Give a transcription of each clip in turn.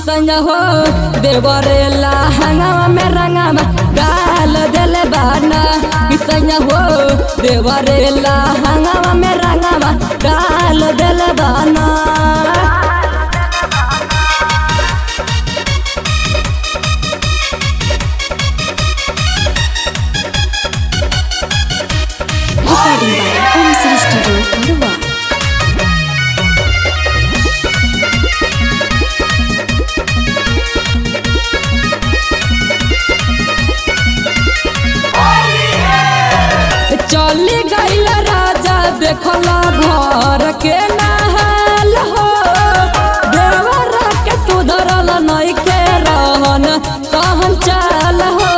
किसन हो देवरेला हंगामा में रंगामा डाल देले बाना किसन हो देवरेला हंगामा में रंगामा डाल देले बाना Recording by Om Sri Studio, Karwa. चली गईल राजा देखला घर के नहाल हो देवर के सुधरल नई के रहन कहन चाल हो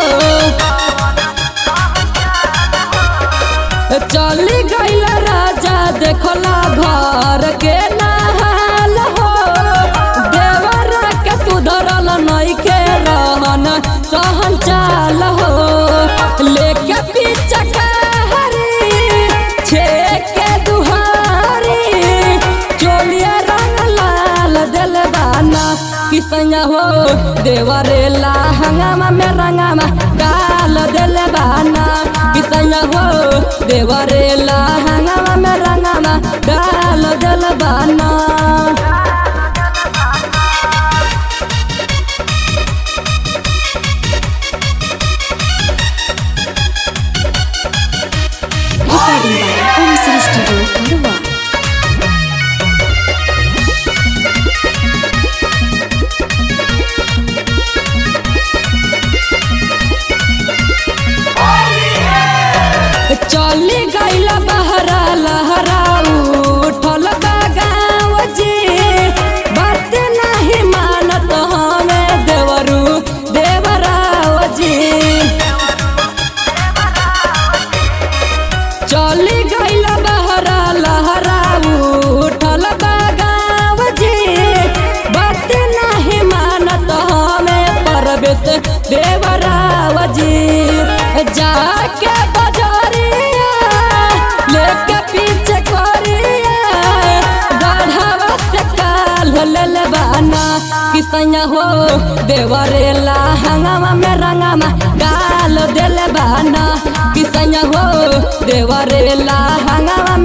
चली गईल राजा देखला घर के नहाल हो देवर के सुधरल नई के रहन सहन चाल हो लेके पीछे हरी छेके दुहारी चोलिया रंग लाल दिल बाना किसैया हो देवरेला हंगामा में रंगामा डाल दिल बाना किसैया हो देवरेला हंगामा में रंगामा डाल दिल बाना Recording by Om Sri Studio, Karwa. चली गईल बहरा लहरा उठल गाँव जी बात नहीं मानत हमें देवरू देवराव जी चली गईल बहरा लहरा उठल गाँव जी बात नहीं मानत हमें परवेश देवराव जी जाके बजरिया लेके पीछे करिया गढ़वा से काल लेल बाना किसैया हो देवरेला हंगामा में रंगामा डाल दिल बाना किसैया हो देवरेला हंगामा